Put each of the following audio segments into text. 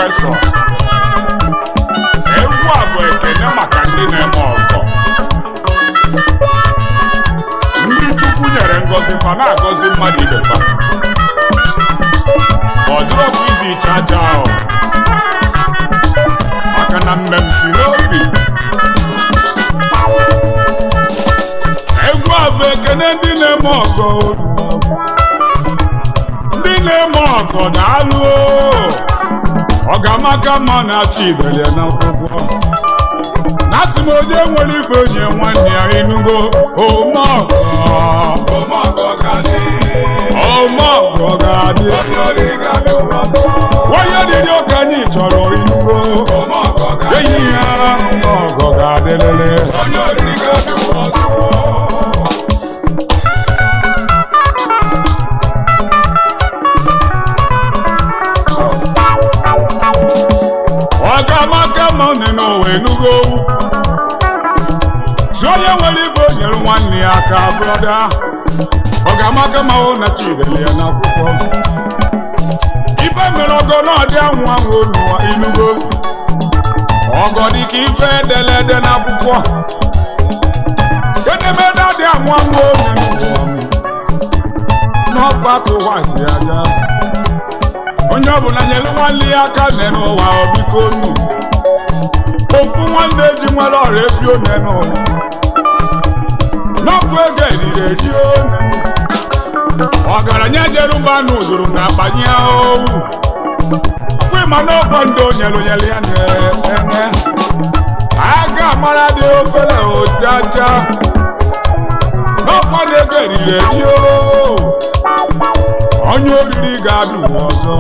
prọfesọ egwu a bụ ekene maka ndị na-eme ọgọ ndị chukwu nyere ngọzi fa na-agọzi mmadụ ibe fa ọ dịrọ bụ izi chacha ahụ maka na mmem si n'obi egwu a bụ ekene ndị na-eme ọgọ ndị na-eme ọgọ na-alụ ọgamaka mma na-achọ ibele n'akwụkwọ na asị m onye nwere ife onye nwanne ya enugo omeọgọ Ọmọgọ ga-adị. omeọgọ ga-adị Onye ga-abịa ụwa sọ. onye dịrị oke anyị chọrọ inugo Ọmọgọ ga-adị. enyi ya ọgọ ga-adịlele Onye oriri ga-abịa ụwa sọ. ọgamaka mma nne n'ụwa enugo si onye nwere ibe o nyere nwanne ya aka brọda ọgamaka ma hụ na chidele ya n'akwụkwọ ife mere ọgọ na ọdị anwụ anwụ n'ụwa inugo ọgọ dị ka ife edelede n'akwụkwọ edemede adị anwụ anwụ n'ụwa n'ọgbakọ ụwa si aga onye ọbụla nyere nwanne ya aka nne n'ụwa obiko nnu ofu nwanne ji nwere ọrịa efi one n'ụwa n'ọgwụ ego eriri eri one ọgaranya jere mba n'ụzụrụ na akpanye owu kwe ma n'ọkwa ndị onyelu nyere ya na-enye aga amara dị ofele ojaja n'ọkwa na ego eriri eri ooo onye oriri ga-abịa ụwa ọzọ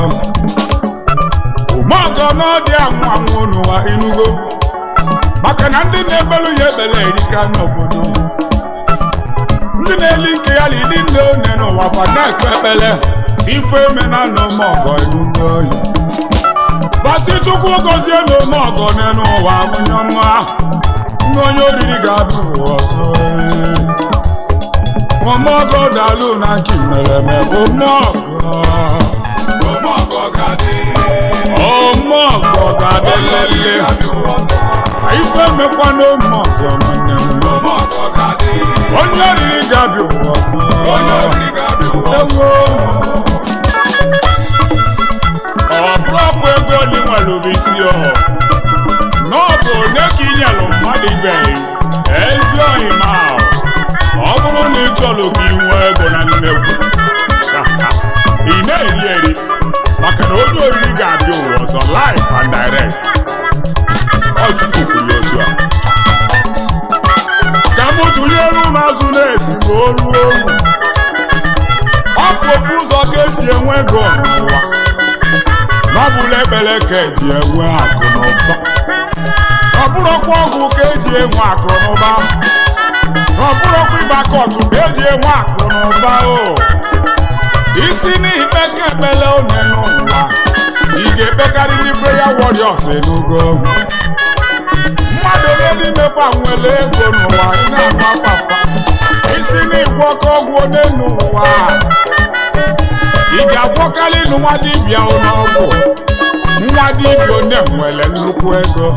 ụmụọgọ n'ọdị anwụ anwụ n'ụwa inugo maka na ndị na-ebelu ya ekpere erika n'obodo ndị na-eli nke ya na ịdị nne one n'ụwa kwa na-ekpe ekpere si ife eme na n'ụmụọgọ inugo oyi fasi chukwu gọzie na ụmụọgọ n'elu ụwa onye ọma ndị onye oriri ga-abịa ụwa ọzọ ọmọgọ dàlú na kí mẹrẹmẹ ọmọgọ Ọmọgọ ga-adị. ọmọgọ gàdélélé Ga-abịa ụwa sọ. ife mekwa n'ọmọgọ nwanne m Ọmọgọ ga-adị. onye riri gabi ụwa Onye oriri ga-abịa ụwa sọ. ewo ọbụrọbụ ego dị nwere isi ọ n'ọbụ onye ka inyelụ mmadụ ibe ezi ohima ọ bụrụ na ị chọrọ ka ị nwee ego na nnekwu ị na-eri eri maka na onye oriri ga-abịa ụwa ọzọ live and direct ọ chukwu kwuru ya otu a ka m tụnyere ụmụ azụ na-esi ma o ruo owu ọ bụ ofu ụzọ ka esi enwe ego n'ụwa n'ọbụla ekpere ka eji enwe akụ na ụba ọ bụrụkwa ọgwụ ka eji enwe akụ na ụba ọ bụrụkwa ịgba kọtụ ka eji enwe akụ na ụba o isi n'ikpe ka ekpele one n'ụwa ị ga-ekpekarị ndị prayer warriors enugo mmadụ ole n'imekwa nwere ego n'ụwa ị na-agba papa isi n'ịgwọkọ ọgwụ one n'ụwa ị ga-agwọkarị nụ nwa dibịa n'ọgwụ nwa dibịa one nwere nnukwu ego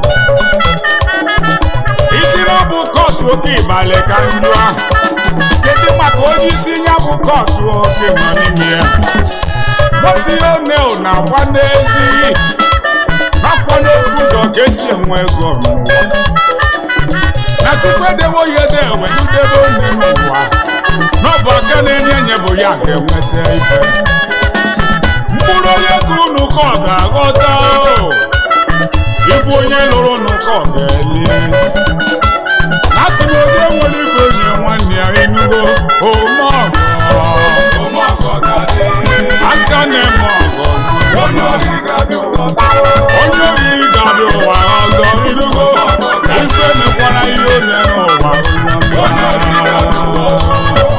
isi na ọ bụ kọtụ oke ịbalị ka ndụ ahụ kedu maka onye isi ya bụ kọtụ oke nọ n'ime ya gbatịa one na-agba n'ezi nakwa n'okwu ụzọ ka esi enwe ego n'ụwa na tupu edewo ya ede ewelidebe onye n'ụwa n'ọbụ aka na-enye enye bụ ya ga-enweta ife mkpụrụ onye ka unu ka ọ ga-aghọta o ifu onye lụrụ unu ka ọ ga-eli na sị m onye nwere ife onye nwanne ya enugo omeọgọ Ọmọgọ ga-adị. aka na-eme ọgọ Onye oriri ga-abịa ụwa sọ. onye oriri ga-abịa ụwa ọzọ inugo ife mekwara ihe onye n'ụwa Onye oriri ga-abịa ụwa sọ.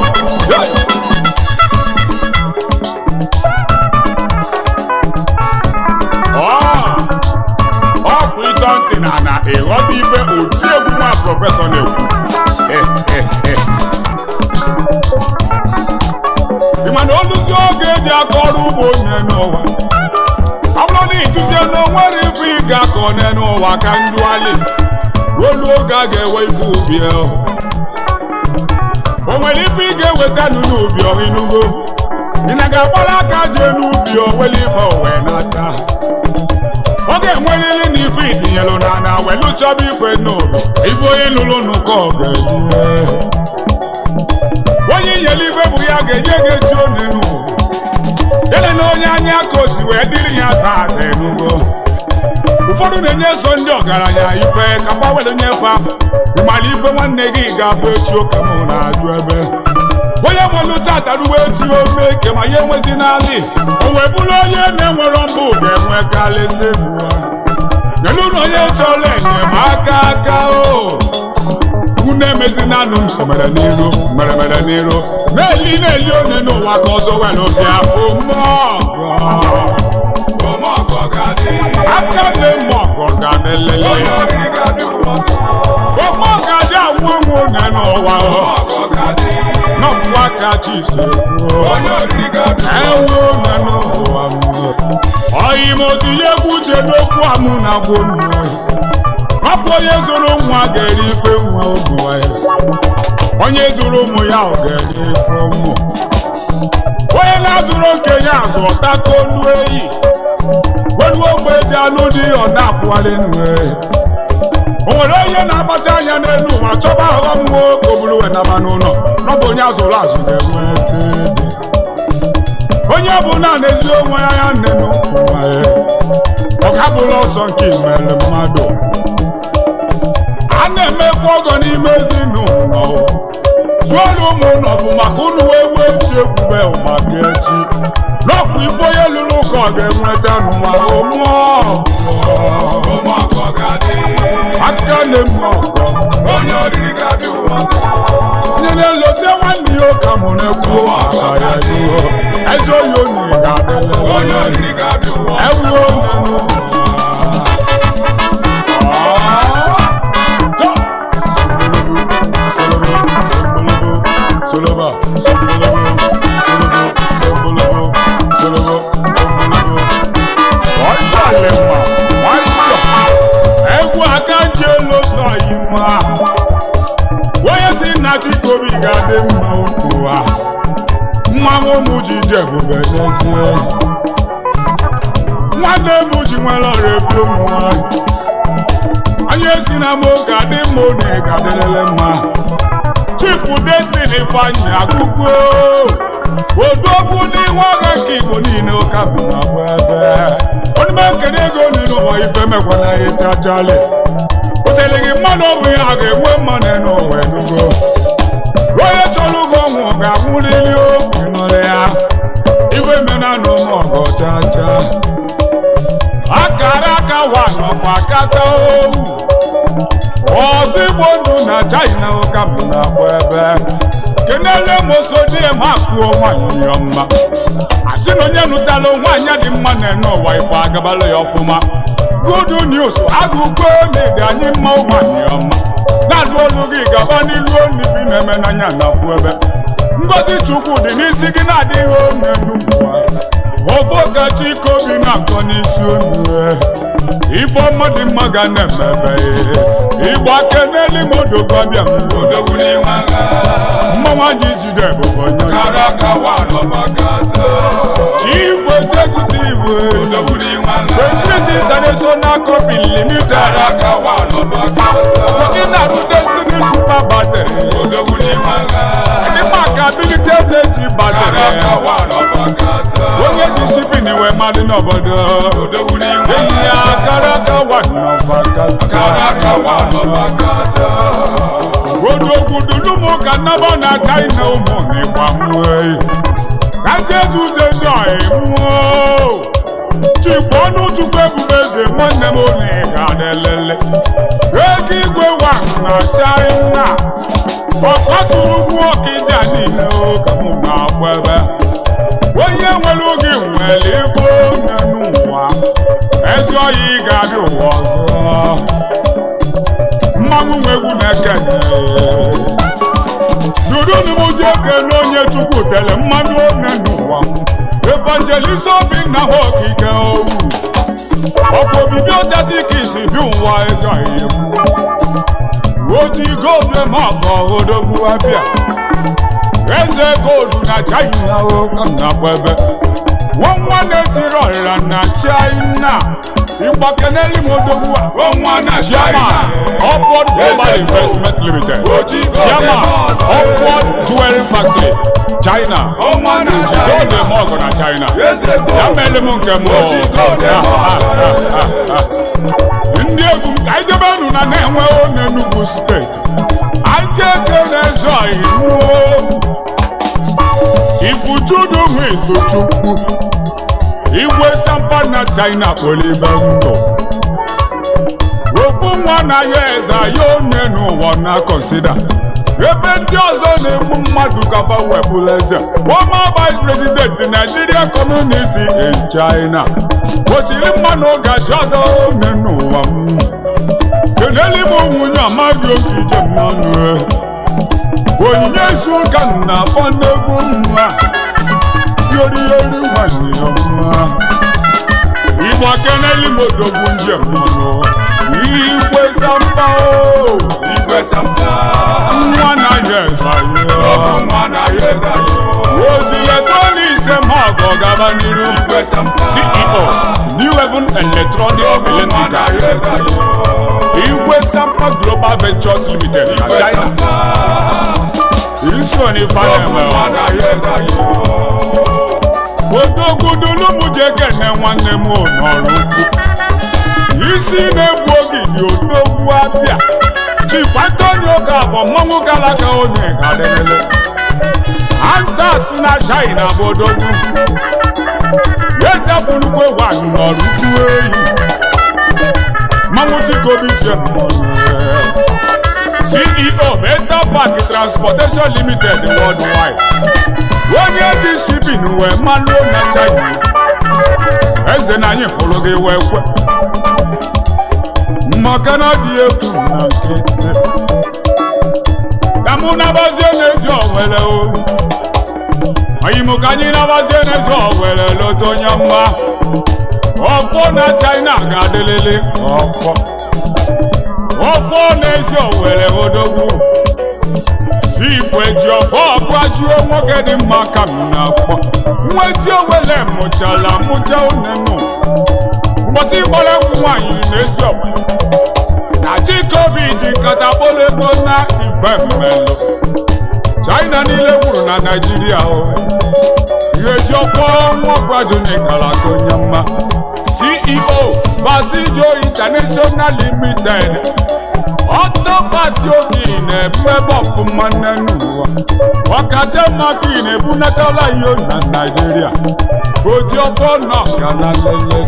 ọ bụ ịtọ ntị na na ịghọta ife oti egwu nwa prọfesọ na-ekwu ị ma na oluzi oge eji akọ ọrụ ugbo onye n'ụwa ọ bụrụ na ịtụzie na onwere ife ị ga-akọ n'ụwa ka ndụali olu oge a ga-ewe ife ubi ahụ o nwere ife ị ga-eweta nụ n'ubi ọhịnugo ị na ga-agbara aka jee n'ubi owele ife owe n'aka ọ ga-enwerịrị na ife itinyelụ na na welu chọba ife n'ụlọ ife onye lụrụ n'ụkọ ga-ejihe onye inyere ife bụ ya ga-enye gị echi one n'ụwa ele na onye anya ka o si wee dịrị ya taa dị n'ugbo ụfọdụ na-enye so ndị ọgaranya ife ka gba were nyefe ahụ ịmara ife nwanne gị ga-abụ echi ụka mụ na-ajụ ebe onye nwelu tata ruwe echi ome ike ma ya enwezi n'ala o wee bụrụ onye na-enwero mbụ ga-enwekarịsị mbụ nyelu na onye chọrọ enyemaka aka o unu emezinanụ mere n'iru mere mere n'iru na-eli na-eli onye n'ụwa ka ọzọ were bịa omeọgọ Ọmọgọ ga-adị. aka na-eme ọgọ ga na-elele Onye oriri ga-abịa ụwa ọzọ. ọmọ ga-adị anwụ anwụ onye n'ụwa Ọmọgọ ga-adị. nọpụ aka chise Onye oriri ga-abịa ụwa ewu onye n'ụwa ọyị m otinye egwu uche n'okwu amụ na gbo nnu ọkụ onye zụrụ nwa ga-eri ife nwa ụmụ ya onye zụrụ ụmụ ya ọ ga-eri ife ụmụ onye na-azụrụ okenye azụ ọtaka olu eyi weluo mgbe eji anụ dị ọ na-apụgharị nnu ehi o nwere onye na-akpacha anya n'elu ụwa chọba aghọm nwa ka o buru wenaba n'ụlọ n'ọbụ onye azụrụ azụ ga-enweta ede onye ọbụla na-ezi onwe ya ya nne n'ụwa ya ọ ga-abụrụ ọsọ nke imere mmadụ a na-emekwa ọgọ n'ime ezinụlọ zụọrụ ụmụ ụlọ bụ maka unu wee wee echi ekwube maka echi n'ọkwa ife onye lụrụ ụka ọ ga-enweta n'ụwa ụmụọ Ọmọgọ ga-adị. aka na-eme ọgọ Onye oriri ga-abịa ụwa ọzọ. onye na-elote nwanne ya ụka mụ na-ekwu maka ya ihu eze oyi onye Onye ga-adịlele oriri ga-abịa ụwa ọzọ. ewu onye egwu aka ji elu ụtọ iwa onye si nna chikobi ga-adị mma ụwa mmanwụ ụmụ ji dị ebube n'ezie nwanne m ji nwere ọrịa efi ụmụ nwanyị onye si na m ga-adị mma unu ga-adịrịrị mma chifu destiny ifeanyị agụgụ odogwu n'ihu agha nke igbo niile ụka bụ na bụ ebe onye nkene ego nínú ụwa ife mekwana ya ịchachali otere gị mmadụ ọ bụ ya ga-enwe mmanụ n'ụwa enugo onye chọrọ ụgwọ ọnwụ ga-anwụrịrị okwu nụrụ ya ife mena na ụmụ ọgọ chacha akara aka wa nọkwa kata owu ozigbo ndụ na china ụka bụ na agba ebe kenele mosodie ma kụọ nwanyị ya mma asị na onye nụtala nwaanyị dị mma na-ene ụwa ife agabala ya ọfụma good news agụkọ na-ede anyị mma nwanyị ya mma na-alụ olu gị gaba n'ilu onu bi na-eme n'anya na afụ ebe ngozi chukwu dị n'isi gị na-adịghị onye n'ụwa ofe ọkachi ike obi na-akọ n'isi onu ifeọma dị mma ga na-emebe ịgba ake n'elu modogwu abịa Odogwu n'inwe agha. mmanwụ anyị jide ebube onye ọcha. Kara aka wa n'ọgbakọta. chief executive Odogwu n'inwe agha. Beatrice international company limited Kara aka wa n'ọgbakọta. ọdịnarụ destiny super battery Odogwu n'inwe agha. ndị maka ability energy Kara battery aka wa n'ọgbakọta. onye ji shipping wee mmadụ n'obodo Odogwu n'inwe eyi ya agha. kara aka wa Kara aka wa n'ọgbakọta. odogwudulumu ka nnaba na china ụmụ n'ịgba mmụọ ka jesu de ndị ọyị mmụọ chifu ọnụ chukwu ebube eze nwanne m onye ga-adịlele ego igwe wa na china ọkpatụrụ ugwu ọkịja niile oge m na-agba ebe onye nwere oge nwere ife onye n'ụwa ezi ọyị ga-abịa ụwa ọzọ mmanwụ nwe egwu na-ekene dudunumuji ekene onye chukwu tere mmanụ one n'ụwa evangelist obinna ha okike owu ọkwa obibi ochasi ka isi bi ụwa eze ihe oji goldu eme ọgọ odogwu abịa eze goldu na china nakwa ebe nwa na-etiri ọrịra na china ịgbakeneli m odogwu a Ọnwa na chairman China. upward global Eze investment limited Oji goldu chairman eme ọgọ. upward jewelry factory china Ọnwa na China. goldu eme ọgọ na china Eze ya gold. mere m nke m Oji goldu eme ọgọ. ndị egwu m ka anyị debe unu na na-enwe onye Enugu steeti anyị jee kene eze iwu Chifuchudu Nwizuchukwu igwe sampa na China kpolibe ndụ ofu nwa na ya eze ya onye n'ụwa na kọnsida ebe ndị ọzọ na-egbu mmadụ gaba wepụla eze former vice president Nigeria community in China gbochiri mmanụ gaji ọzọ onye n'ụwa m keneli m nwunye amaghị oke ije mmanụ onyinye isi ụka na akpọ n'egwu mma yoriyori nwanyị ọma igbo keneli m odogwu njem mmanụ igwe samba o Igwe Sampa. nwa na ya eze Ọbụ nwa na ya eze anyị. ojiletroniks mọgọ gaba n'iru Igwe Sampa. ceo new heaven electronics Ọbụ nwa na electrical ya eze anyị. igwe sampa global ventures limited na Igwe china Sampa. iso ni Ọbụ faneme nwa na ya eze anyị. odogwudulumuje kene nwanne m n'ọrụ ukwu isi na-egbu ogidi odogwu abịa chief antonio ga-abụ mmanwụ galaka onye gadele antas na china bụ odogwu eze bụrụkwe nwanyị n'ọrụ ukwu eyi mmanwụ chikobi je ceo beta park transportation limited worldwide onye dị shipin wee malụo na china eze na anyị fụrụ gị wee kwe maka na dị egwu na nkịtị ka mụ nabazie n'ezi owere o anyị mụ ka anyị nabazie n'ezi owere lota onye mma ọfọ na china ga-adịlịlị ọfọ ọfọ n'ezi owere odogwu ifu eji ọfọ ọgbajuo nwoke dị mma ka m na-akpọ nwezi owele mụchala mụcha onenu mgbọsị gbara egwu nwaanyị n'ezi owere na chikobi ji nkata kpọrọ ego na igwe mmelụ china niile gwuru na naijiria o ihe ji ọfọ nwakwaju n'ịkara aka onye mma ceo basijo international limited ọtọkwasị obi na-emebe ọfụma nne n'ụwa ọkacha maka ị na-ebunatala ihe na naijiria oji ọfọ nọ ga na lele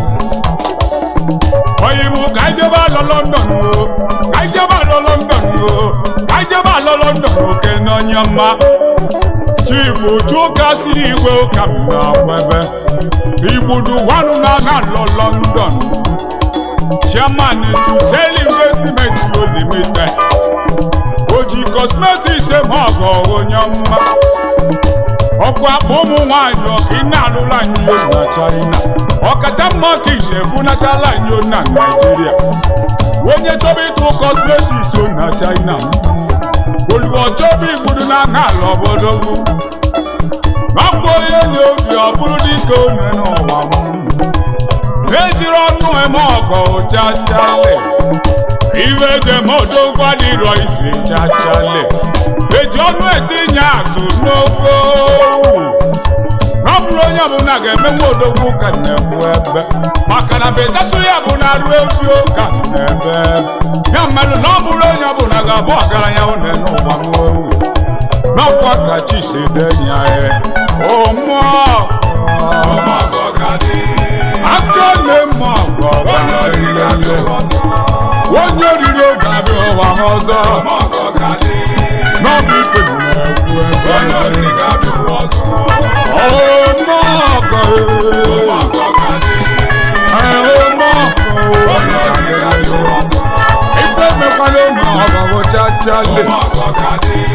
oyibo ka ijebe alọ london o ka ijebe alọ london o ka ijebe alọ london oke n'onye mma chifu chuka si igwe ụka m na-agbebe igbudu wanụ na na alọ london chairman Tuseli investment limited oji cosmetics eme ọgọ onye mma ọkwa akpa ụmụ nwanyị ọka ị na-alụla nyo na china ọkacha mma ka ị na-ebunatala nyo na naijiria onye chọba ịtụ cosmetics o na china oluwo chọba igbudu na aha ala obodo makwa onye na obi ọ bụrụ dịka one n'ụwa m ejiri ọnụ eme ọgọ chachale iwe ejemodogwa dịrọ isi chachale eji ọnụ etinye azụ n'ofe owu ọ bụrụ onye ọbụla ga-emenwe odogwu ka na-ekwu ebe maka na betasụ ya bụ na arụ efi ụka n'ebe ya mmadụ na ọ bụrụ onye ọbụla ga-abụ ọgaranya une n'ụwa n'owu n'ọkwa ka chi si denye ya ụmụọ Ọmọgọ ga-adị. aka na-eme ọgọ Onye oriri ga-abịa ụwa ọzọ. onye oriri oge abịa ụwa ha ọzọ Ọmọgọ ga-adị. n'ọbụ ife na-ekwu Onye ebe oriri ga-abịa ụwa ọzọ. ọmọ ọgọ Ọmọgọ ga-adị. ọmọ Onye oriri ga-abịa ụwa ọgọ ọzọ. ife mekwala ụmụ ọgọ chachale Ọmọgọ ga-adị.